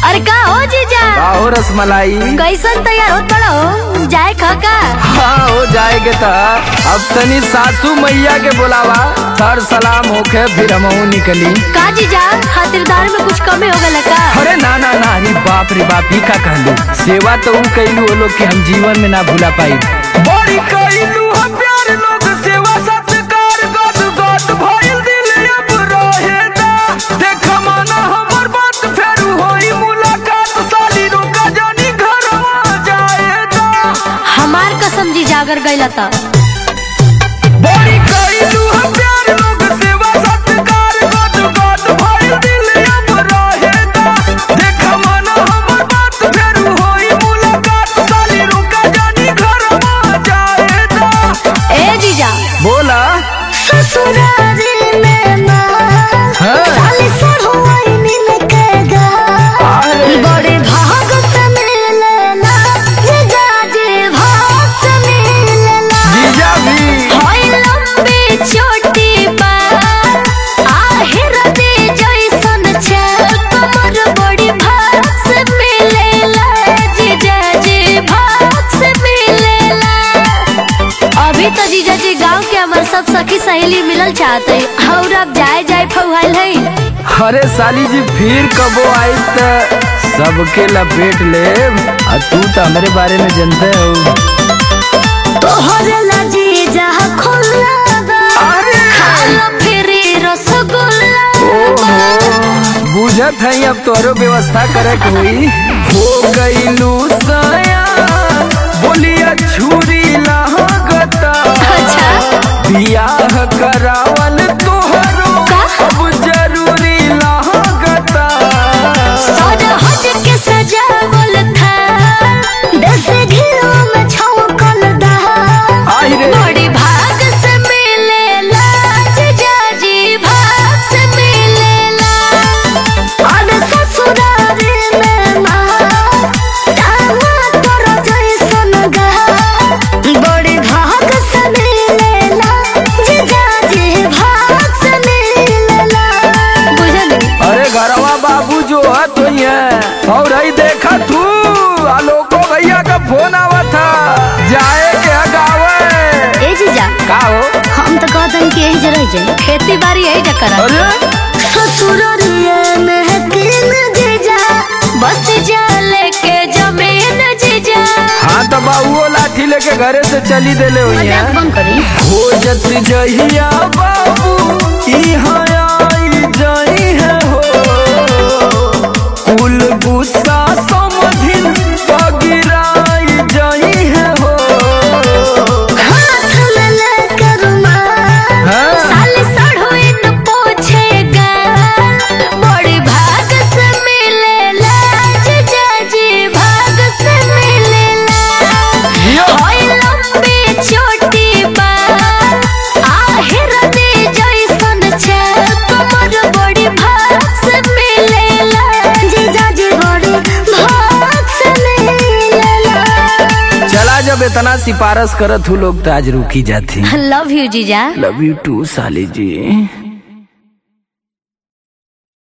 अरे का हो जीजा हो रसमलाई कैसन तैयार होत बड़ा हो जाए खका हाँ हो जाएगे तो अब तनी सासू मैया के बुलावा सर सलाम होके फिर हमहू निकली का जीजा खातिरदार में कुछ कमी हो गल का अरे ना ना ना अरे बाप रे बाप ही का कहलू सेवा तो ऊ कैलू वो लोग के हम जीवन में ना भूला पाई बड़ी कैलू हम प्यार लोग सेवा सत्कार गद गद भइल दिल अब रहे ना देख माना हमर बात फेर होई मुलाकात साली रुका जानी घरवा जाएगा हमार कसम जीजा अगर गइला त बड़ी कैलू हम प्यार लोग सेवा सत्कार गद गद भइल दिल अब रहे ना देख माना हमर बात फेर होई मुलाकात साली रुका जानी घरवा जाएगा ए जीजा बोला ससुरारी में ना हाँ। साली सरहुआई मिलकेगा अरे। बड़े भाग से मिलेला जीजा जी भाग से मिलेला जीजा भी होई लंबी चोटी पर आहिर दे जैसन छल कमर बड़ी भाग से मिलेला जीजा जी भाग से मिलेला अभी तो जीजा जी गांव के हमार सब सखी सहेली मिलल चाहते और अब जाए जाए फौहाल है अरे साली जी फिर कबो आई त सबके लपेट ले आ तू तो हमारे बारे में जानते हो तोहरे ला जीजा खुल्ला बा अरे। खाला फिरी रसगुल्ला बा। बुझत है अब तोरो व्यवस्था करे के हुई हो गईलू सया बोलिया छुरी लागता अच्छा। बियाह करावल तोहरो का? अब जरूरी लागता सरहद के सजावल था दस घिलो में छौंकल दहा आई रे बड़ी भाग से मिलेला जीजाजी भाग से मिलेला और ससुरारी में माँ दामा तोर जैसन गहा बड़ी भाग से मिलेला जीजाजी भाग से मिलेला बुझली अरे घरवा बाबू जो है तो ही है और ही देखा तू आलोको भैया का फोन आवा था जाए के गावे ए जीजा का हो हम तो कहतन कि यही जरह जाए खेती बाड़ी यही जकर अरे ससुररिए में किन जीजा बस जाले के जमीन जीजा हाँ तो बाबू लाठी लेके घरे से चली देले हुई है मजाक बंद करी हो जत जहिया बाबू यहाँ आई जाई है हो कुल गुस्सा समधिन पगिराई जाई है हो हाथ में लेकर मार हाँ। साली सड़हुई न पूछेगा बड़ी भाग से मिलेला जीजा जी भाग से मिलेला जियो। होई लंबी चोटी पर आहिर दे जैसन छल कमर बड़ी भाग से मिलेला जीजा जी बड़ी भाग से मिलेला चला जब इतना सिफारिश करत हूँ लोग तो आज रुकी जाती लव यू जीजा लव यू टू साली जी